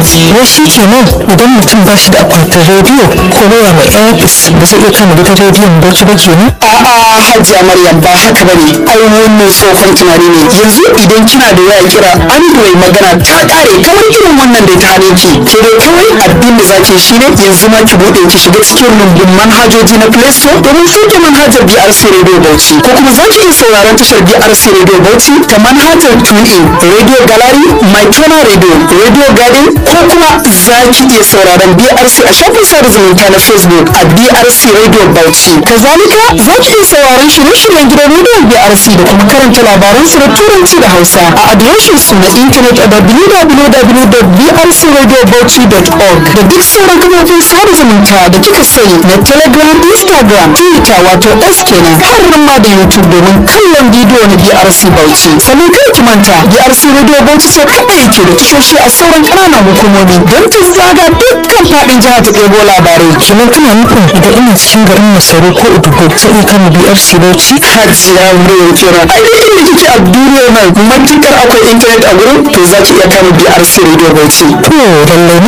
wai shi kenan idan mutum ba shi da akwatin rediyo ko waya mai airpis ba zai iya kama gidan rediyon bauchi ba kenan a'a hajiya maryam ba haka bane ai wannan tsohon tunani ne yanzu idan kina da waya kira android magana ta kare kamar irin wannan da ta hane ki ke dai kawai abin da zaki shi ne yanzu ma ki bude ki shiga cikin rumbun manhajoji na play store domin shuke manhajar brc radio bauchi ko kuma zaki iya sauraron tashar brc radio bauchi ta manhajar tunin radio gallery my kena radio radio garden ko kuma zaki iya sauraron brc a shafin sada zumunta na facebook a brc radio bauchi kazalika zaki iya sauraron shirye-shiryen gidan rediyon brc da kuma karanta labaran su da turanci da hausa a adireshin su na intanet a www.brcradiobauchi.org da duk sauran kafofin sada zumunta da kika sani na telegram instagram twitter wato s kenan har ma da youtube domin kallon bidiyo na brc bauchi sannan kai ki manta brc radio bauchi sai kaɗai yake da tashoshi a sauran ƙananan hukumomi don ta zaga dukkan faɗin jihar ta ɗebo labarai kenan kana nufin idan ina cikin garin masaru ko udugo zai iya kama brc bauchi hajiya muryar kira ai duk inda kike a duniyar nan matukar akwai intanet a gurin to za ki iya kama brc radio bauchi to lallai